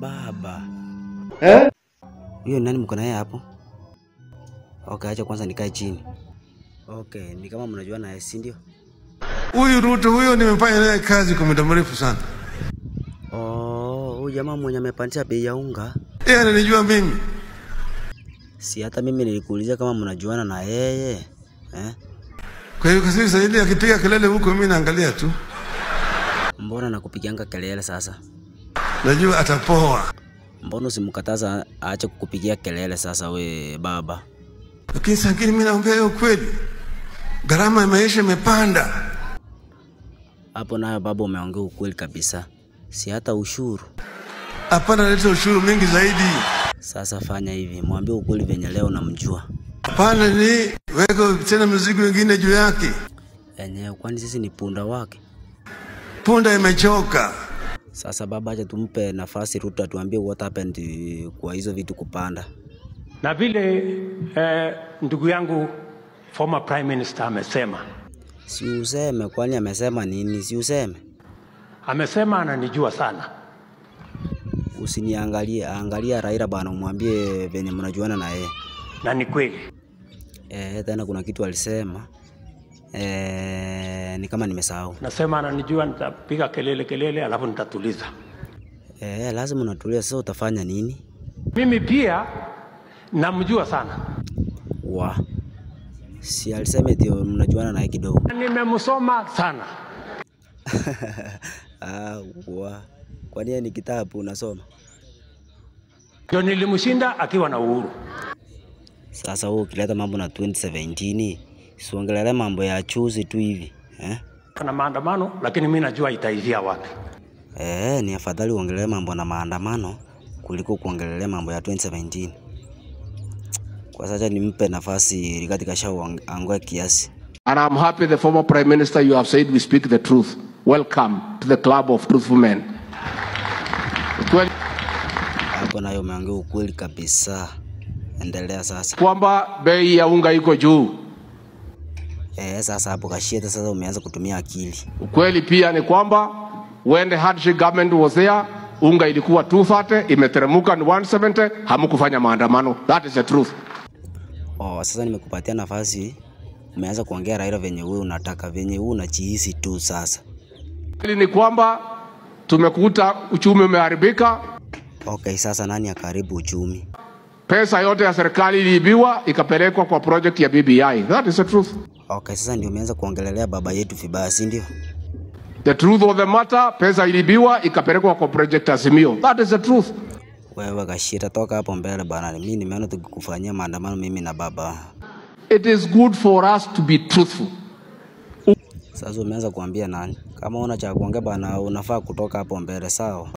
baba. Eh? Huyo nani mko naye hapo? Okay, acha kwanza nikae chini. Okay, ni kama mnajua naye, si ndio? Huyu Ruto huyo nimefanya naye kazi kwa muda mrefu sana. Oh, huyu jamaa mwenye amepandisha bei ya unga. Yeye ananijua mimi. Si hata mimi nilikuuliza kama mnajuana na yeye. Eh? Kwa hiyo kasi zaidi akipiga kelele huko mimi naangalia tu. Mbona nakupigianga kelele sasa? Najua atapoa. Mbona usimkataza aache kukupigia kelele sasa we baba? Lakini sakini mimi naongea hiyo kweli. Gharama ya maisha imepanda. Hapo nayo baba umeongea ukweli kabisa. Si hata ushuru. Hapana, leta ushuru mingi zaidi. Sasa fanya hivi, mwambie ukweli venye leo namjua. Hapana, ni weka tena mizigo mingine juu yake. Enyewe kwani sisi ni punda wake? Punda imechoka. Sasa baba, acha tumpe nafasi Ruto atuambie what happened kwa hizo vitu kupanda. na vile eh, ndugu yangu former prime minister amesema Si useme, kwani amesema nini? Si useme, amesema ananijua sana usiniangalie, angalia Raila bana, umwambie venye mnajuana na yeye. na ni kweli Eh, tena kuna kitu alisema eh, ni kama nimesahau. nasema ananijua nitapiga kelele kelele alafu nitatuliza Eh, lazima unatulia. Sasa utafanya nini? mimi pia namjua sana Wa si alisema eti mnajuana naye kidogo. Na nimemsoma sana Ah, wa kwani yeye ni kitabu unasoma? ndio nilimshinda akiwa na uhuru Sasa wewe ukileta mambo na 2017 siongelele mambo ya chuzi tu hivi eh? na maandamano lakini mi najua itaishia wapi Eh, ni afadhali uongelee mambo na maandamano kuliko kuongelelea mambo ya 2017. Kwa sasa nimpe nafasi Rigathi Gachagua angoe kiasi. And I'm happy the former Prime Minister, you have said we speak the truth. Welcome to the club of truthful men. Kweli Hapo nayo umeongea ukweli kabisa. Endelea sasa. kwamba bei ya unga iko juu. Eh, sasa hapo Kashieta sasa umeanza kutumia akili. Ukweli pia ni kwamba when the hardship government was there, unga ilikuwa 230 imeteremuka ni 170, hamkufanya maandamano. That is the truth. Oh, sasa nimekupatia nafasi umeanza kuongea Raila venye wewe unataka, venye wewe unajihisi tu sasa. Kweli ni kwamba tumekuta uchumi umeharibika, Okay, sasa nani akaribu uchumi? pesa yote ya serikali iliibiwa ikapelekwa kwa project ya BBI. That is the truth. Okay, sasa ndio umeanza kuongelelea baba yetu vibaya, si ndio? The truth of the matter, pesa iliibiwa ikapelekwa kwa project Azimio. That is the truth. Wewe Kashieta, toka hapo mbele bana. Mimi nimeona tukikufanyia maandamano mimi na baba. It is good for us to be truthful. Sasa umeanza kuambia nani? Kama una cha kuongea bana, unafaa kutoka hapo mbele, sawa?